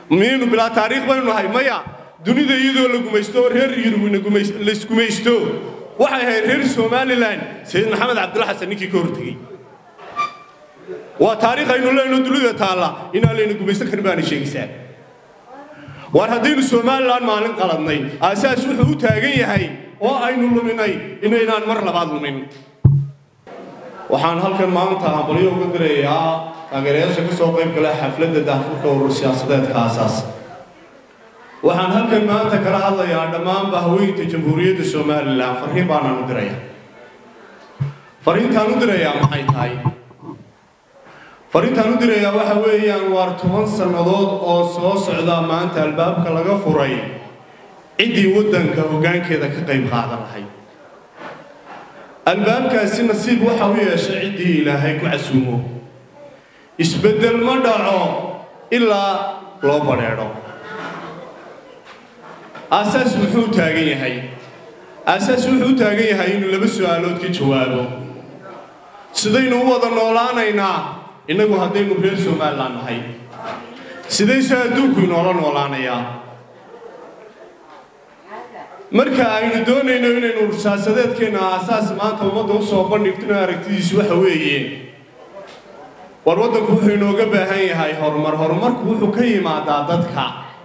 miyaynu bilaa taariikh baynu nahay maya dunida iyadoo la gumaysto oo reer yurubina laisgumaysto waxay ahayd reer somalilan sayid maxamed cabdulla xasan ninkii ka hortegey waa taariikh aynu leenno dunida taalla inaan layna gumaysan karin baana sheegaysaa waar haddaynu somalilan maalin qaladnay aasaas wuxuu u taagan yahay oo aynu luminay inaynaan mar labaad lumin waxaan halkan maanta hambalyo uga dirayaa taageerayaasha ka soo qayb gala xafladda daahfurka urur siyaasadeedka aasaas waxaan halkan maanta kala hadlayaa dhammaanba haweenka jamhuuriyadda somalilan farriin baanaan u dirayaa farriintaan u dirayaa maxay tahay farriintaan u dirayaa waxa weeyaan waar toban sannadood oo soo socda maanta albaabka laga furay ciddii waddanka hoggaankeeda ka qayb qaadan lahayd albaabkaasi nasiib waxa u yeeshay ciddii ilaahay ku casuumo isbeddel ma dhaco ilaa loo badheedho aasaas wuxuu taagan yahay aasaas wuxuu u taagan yahay inuu laba su'aalood ka jawaabo sidaynu u wada noolaanaynaa innagu haddaynu reer somalilan nahay sidayse adduunku inoola noolaanayaa marka aynu doonayno inaynu ursaasadeedkeenna aasaas maanta ummadda u soo bandhigtino aragtidiisu waxa weeye war waddanku wuxuu inooga baahan yahay horumar horumarku wuxuu ka yimaadaa dadka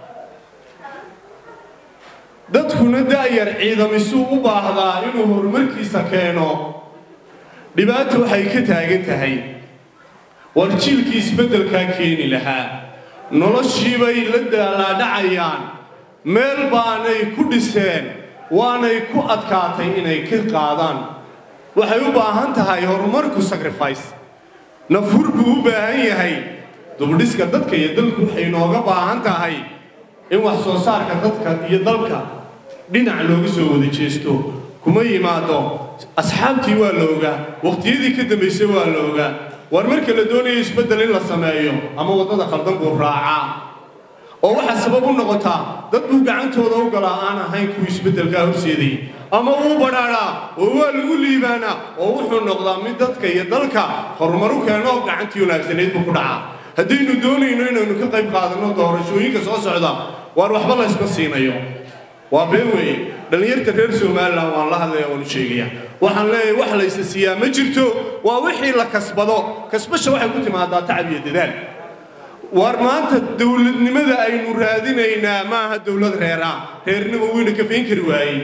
dadkuna da'yar ciidamisuu u baahdaa inuu horumarkiisa keeno dhibaata waxay ka taagan tahay war jiilkii isbeddelkaa keeni lahaa noloshiibay la daalaadhacayaan meel baanay ku dhiseen waanay ku adkaatay inay ka qaadaan waxay u baahan tahay horumarku sacrifice nafhur buu u baahan yahay dubdhiska dadka iyo dalku waxay inooga baahan tahay in wax soo saarka dadka iyo dalka dhinac looga soo wada jeesto kuma yimaado asxaabtii waa la ogaa waqtiyadii ka dambaysay waa la ogaa war marka la doonayo isbeddel in la sameeyo ama waddada khaldan buu raacaa oo waxaa sabab u noqotaa dad buu gacantooda u galaa aan ahayn kuwii isbeddelkaa horseedayay ama uu badhaadhaa oo waa lagu liibaanaa oo wuxuu noqdaa mid dadka iyo dalka horumaru keeno gacantii wanaagsanayd buu ku dhacaa haddaynu doonayno inaynu ka qayb qaadanno doorashooyinka soo socda waar waxba la ysma siinayo waa been weeye dhallinyarta reer somalilan waan la hadlaya waanu sheegaya waxaan leeyahay wax laysa siiyaa ma jirto waa wixii la kasbado kasbasha waxay ku timaadaa tacab iyo dadaal waar maanta dowladnimada aynu raadinaynaa maaha dowlad reera reernimo weyna kafayn kari waayey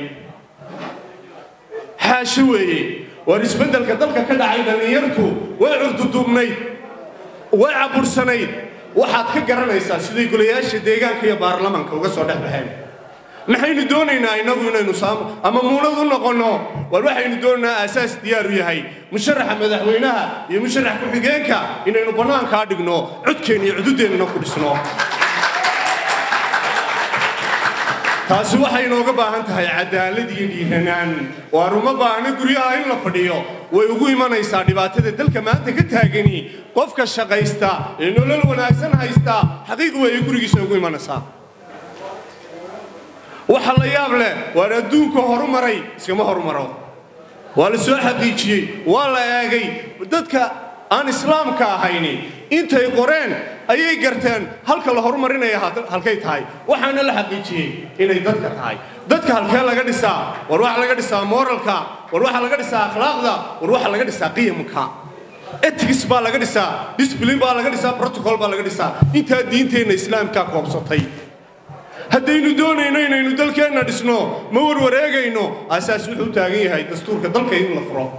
xaasho weeye waar isbeddelka dalka ka dhacay dhallinyartu way curduduubnayd way cabursanayd waxaad ka garanaysaa siday golayaasha deegaanka iyo baarlamanka uga soo dhex baxeen maxaynu doonaynaa innagu inaynu saamo ama muunad u noqonno war waxaynu doonaynaa aasaas diyaar u yahay musharaxa madaxweynaha iyo musharax ku-xigeenka inaynu bannaankaa dhigno codkeenna iyo cududeennana ku dhisno taasi waxay inooga baahan tahay cadaalad iyo dhiiranaan waar uma baahna guryaha in la fadhiyo way ugu imanaysaa dhibaatada dalka maanta ka taagani qofka shaqaysta ee nolol wanaagsan haysta xaqiiq weeye gurigiisa ugu imanaysaa waxa la yaab leh waar adduunka horumaray iskama horumaro waa la soo xaqiijiyey waa la eegay dadka aan islaamka ahayni intay qoreen ayay garteen halka la horumarinaya halkay tahay waxaana la xaqiijiyey inay dadka tahay dadka halkee laga dhisaa war waxa laga dhisaa moralka war waxa laga dhisaa akhlaaqda war waxa laga dhisaa qiyamka ethics baa laga dhisaa discipline baa laga dhisaa protocol baa laga dhisaa intaa diinteenna islaamka koobsatay haddaynu doonayno inaynu dalkeenna dhisno ma warwareegayno aasaas wuxuu taagan yahay dastuurka dalka in la furo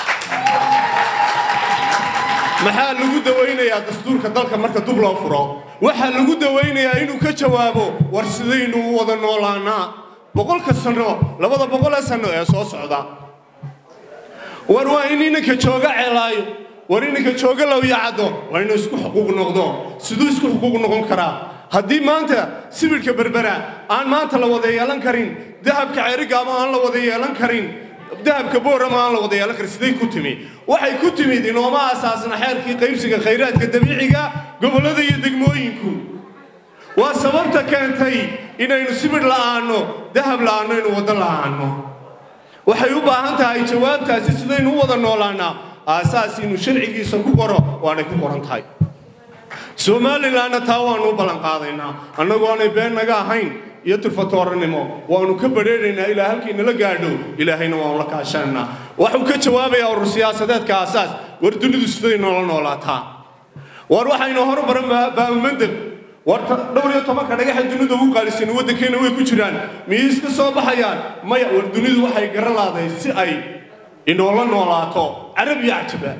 maxaa lagu dawaynayaa dastuurka dalka marka dub loo furo waxaa lagu dawaynayaa inuu ka jawaabo war sidaynu u wada noolaanaa boqolka sanno labada boqolee sanno ee soo socda war waa in inanka jooga ceelaayo war inanka jooga lawyacaddo waa inuu isku xuquuq noqdo siduu isku xuquuq noqon karaa haddii maanta sibidhka berbera aan maanta la wada yeelan karin dahabka ceerigaama aan la wada yeelan karin dahabka boorama aan la wada yeelan karin siday ku timi waxay ku timid inooma asaasna xeerkii qaybsiga khayraadka dabiiciga gobollada iyo degmooyinku waa sababta keentay inaynu sibidh la'aanno dahab la'aanno inuu waddo la'aanno waxay u baahan tahay jawaabtaasi sidaynu u wada noolaanaa aasaas inuu sharcigiisa ku qoro waanay ku qoran tahay somalilanna taa waannu u ballanqaadaynaa annagu aanay been naga ahayn iyo turfatooranimo waannu ka badheedhaynaa ilaa halkii nala gaadho ilaahayna waannu la kaashanaynaa waxuu ka jawaabayaa urur siyaasadeedka aasaas war dunidu siday noola noolaataa war waxaynu horumaran baamamandel war dhowr iyo tobanka dhagaxa dunida ugu qaalisan waddankeena way ku jiraan miyay iska soo baxayaan maya war dunidu waxay gara laaday si ay inoola noolaato carab iyo cajaba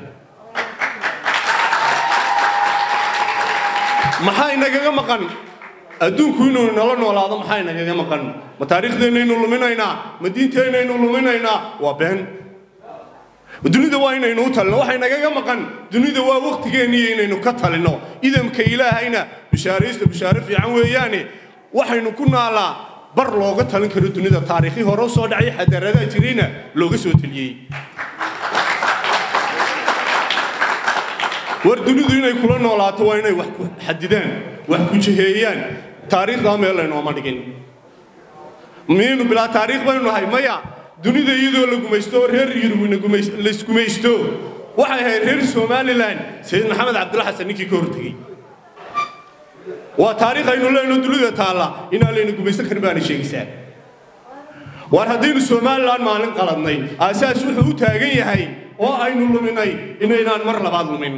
maxaa inagaga maqan adduunku inuu nala noolaado maxaa inagaga maqan ma taariikhdeenaynu luminaynaa ma diinteennaynu luminaynaa waa been dunida waa inaynu u talino waxay nagaga maqan dunida waa wakhtigeenniyo inaynu ka talino idamka ilaahayna bishaaraysta bishaaro fiican weeyaane waxaynu ku naalaa bar looga talin karo dunida taariikhii hore u soo dhacay xadaaradaa jirayna looga soo teliyey war dunidu inay kula noolaato waa inay wax ku xadidaan wax ku jiheeyaan taariikhdaa meel laynooma dhigin miyaynu bilaa taariikh baynu nahay maya dunida iyadoo la gumaysto oo reer yurubna laisgumaysto waxay ahayd reer somalilan sayid maxamed cabdulla xasan ninkii ka hortegey waa taariikh aynu leenno dunida taalla inaan layna gumaysan karin baana sheegaysaa war haddaynu somalilan maalin qaladnay aasaas wuxuu u taagan yahay oo aynu luminay inaynaan mar labaad lumin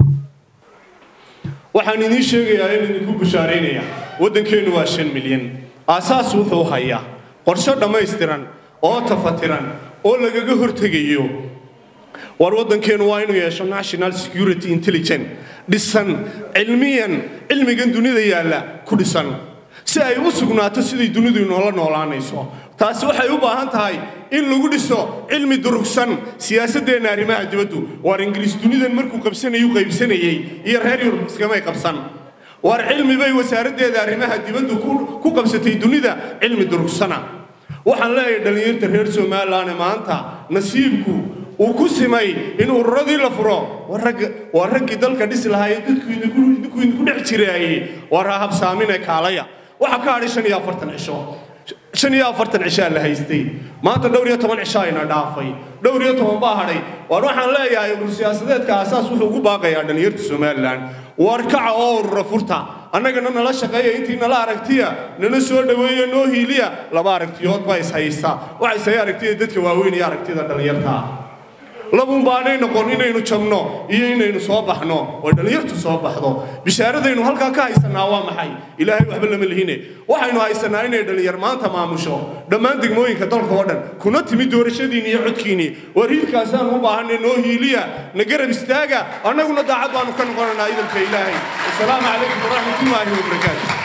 waxaan idiin sheegayaa in idinku bushaaraynayaa waddankeennu waa shan milyan aasaas wuxuu hayaa qorshe dhammaystiran oo tafatiran oo lagaga hortegayo war waddankeennu waa inuu yeesho national security intelligence dhisan cilmiyan cilmigan dunida yaalla ku dhisan si ay u sugnaato sidai dunidu inoola noolaanayso taasi waxay u baahan tahay in lagu dhiso cilmi durugsan siyaasaddeenna arrimaha dibaddu waar ingiriis dunidan markuu qabsanayu qaybsanayey iyo reer yurub iskamay qabsan waar cilmi bay wasaaraddeeda arrimaha dibaddu ku qabsatay dunida cilmi durugsana waxaan leeyahay dhallinyarta reer somalilan maanta nasiibku uu ku simay in ururadii la furo waa raggii dalka dhisi lahaa ee dadku idinku dhex jiraaye waar ha habsaamine kaalaya waxaa ka hadhay shan iyo afartan cisho shan iyo afartan cishaa la haystay maanta dhowr iyo toban cishaa ina dhaafay dhowr iyo toban baa hadhay waar waxaan leeyahay urur siyaasadeedka aasaas wuxuu ugu baaqayaa dhallinyarta somalilan waar kaca oo urura furta annagana nala shaqeeya intii nala aragtiya nala soo dhoweeya noo hiiliya laba aragtiyood baa is haysta waxa is haya aragtida dadka waaweyn iyo aragtida dhallinyarta labun baanay noqon inaynu jabno iyo inaynu soo baxno oo dhallinyartu soo baxdo bishaaradaynu halkaa ka haysanaa waa maxay ilaahay waxba lama lihine waxaynu haysanaa inay dhallinyar maanta maamusho dhammaan degmooyinka dalka oo dhan kuna timi doorashadiinni iyo codkiinni war hiilkaasaan u baahanay noo hiiliya na garab istaaga annaguna daacad baanu ka noqonaynaa idamka ilaahay wasalaamu calaykum waraxmatullaahi wabarakaatu